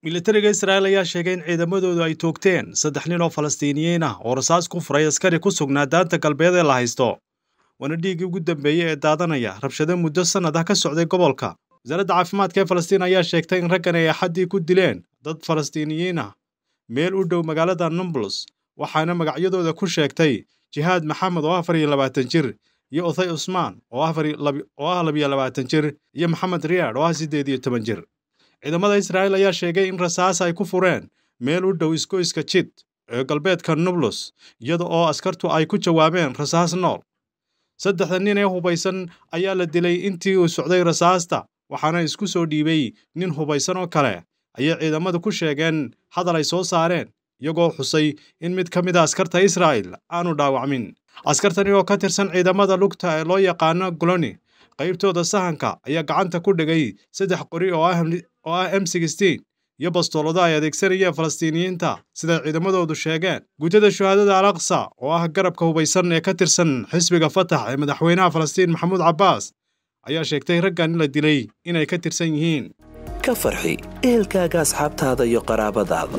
militariga israa'il ayaa sheegay in ciidamadoodu ay toogteen saddex nin oo falastiiniyiin ah oo rasaas ku furay askari ku sugnaa daanta galbeed ee la haysto waana dhiiggii ugu dambeeyey ee daadanaya rabshado muddo sannad ah ka socday gobolka wasaaradda caafimaadka ee falastiin ayaa sheegtay in raggan ay axaddii ku dileen dad falastiiniyiin ah meel u dhow magaalada numblus waxaana magacyadooda ku sheegtay jihaad maxamed oo afar iyo labaatan jir iyo othay cusmaan oo ah labiyo labaatan jir iyo maxamed riyaad oo ah siddeed iyo toban jir ciidamada israa'iil ayaa sheegay in rasaas ay ku fureen meel u dhow isgoyska jid ee galbeedka nublus iyada oo askartu ay ku jawaabeen rasaas nool saddexda nin ee hubaysan ayaa la dilay intii uu socday rasaasta waxaana isku soo dhiibay nin hubaysan oo kale ayay ciidamadu ku sheegeen hadal ay soo saareen iyagoo xusay in mid ka mid a askarta israa'il aanu dhaawacmin askartani oo ka tirsan ciidamada lugta ee loo yaqaano goloni qaybtooda sahanka ayaa gacanta ku dhigay saddex qori oo ah m sixteen iyo bastoolado ay adeegsanayeen falastiiniyiinta siday ciidamadoodu sheegeen guutada shuhaadada al aqsa oo ah garabka hubaysan ee ka tirsan xisbiga fatax ee madaxweynaha falastiin maxamuud cabbaas ayaa sheegtay raggan in la dilay inay ka tirsan yihiin ka farxi ehelkaaga asxaabtaada iyo qaraabadaada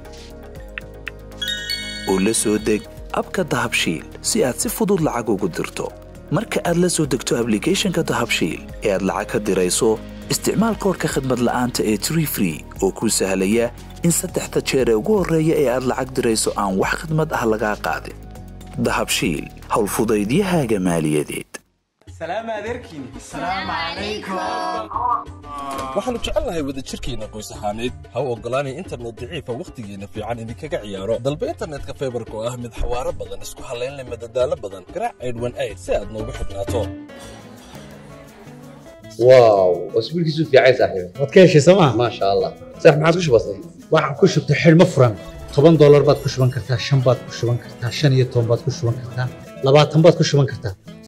oo la soo deg abka dahabshiil si aad si fudud lacag ugu dirto marka aad la soo degto ablicathonka dahabshiil ee aad lacag ka dirayso isticmaal koorka khadmad la'aanta ee tree free oo kuu sahlaya in saddexda jeer ee ugu horreeya ee aad lacag dirayso aan wax khadmad ah lagaa qaadin dahabshiil howlfudaydiyahaaga maaliyadeed waxaannu jecelnahay wadajirkeenna qoys ahaaneed ha u oggolaanay internet daciifa wakhtigeenna fiican idinkaga ciyaaro dalba internetka faybarka oo ah mid xawaaro badan isku hallaynle madadaalo badan garaac aydhwan ayd si aad noogu xidhnaato واو واسبوعك في عايز صاحبي waad ka heshay sooma ما شاء الله صح ما عاد وش بصي waxaad ku shubtay xidhmo furan toban doolar baad ku shuban kartaa shan baad ku shuban kartaa shan iyo toban baad ku shuban kartaa labaatan baad ku shuban kartaa